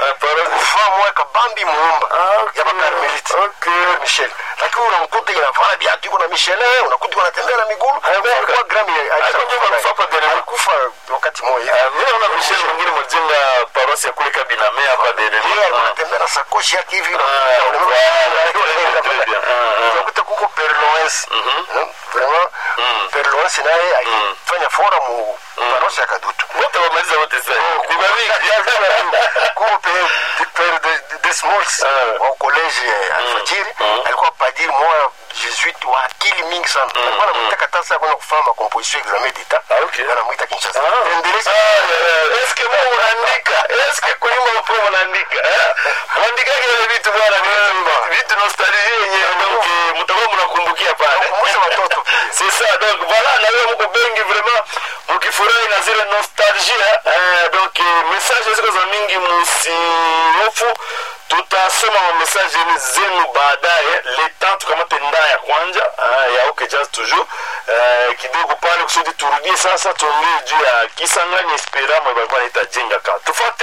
Eh, paroisse. kufaa moya kabambi muumba Ah, okay. ya bakarmelite Okay. michel lakini unamkuta inavala viatu iko na michelin unakuta iko natembea na migulu Ah, alikuwa grami Alikuwa ndio anakufa hapa Derema. alikufa wakati moja Ah, mimi naona Michel mwingine mjenga paroisse ya kule Kabiname hapa Derema. yeye alikuwa anatembea na sakoshi yake hivi Ah, voilà. Très bien. Ah, ah. unakuta kuko perloens vraiment perloens naye akifanya fora mu paroisse ya kadutu Wote wamaliza wote sasa. Ni bamingi. kuko pe- pere de- de smalls Ah. wa college ya alfajiri alikuwa padiri moya jesuite wa akili mingi sana alikuwa anamwita tasa kwenda kufanya makomposition examen d'etat Ah, okay. anamwita kinshasa Ah. endeleza Ah, eske mo unaandika eske kuimba upo unaandika eh? unaandika kile vitu bwana ni vitu- vitu nostalgie yenyewe donc eh, mtakuwa mnakumbukia pale Kukumbusha watoto. c'est ça donc voilà na wewe mko bengi vraiment mkifurahi na zile nostalgie eh, donc eh, message ziko za mingi msihofu tutasoma mamesaje zenu baadaye leta tukamate ndaa ya kwanja ah, ya ok jazz toujours eh, kidogo pale kusudi turudie sasa tuongee juu ya kisangani esperamo balikuwa naita jenga ka tufate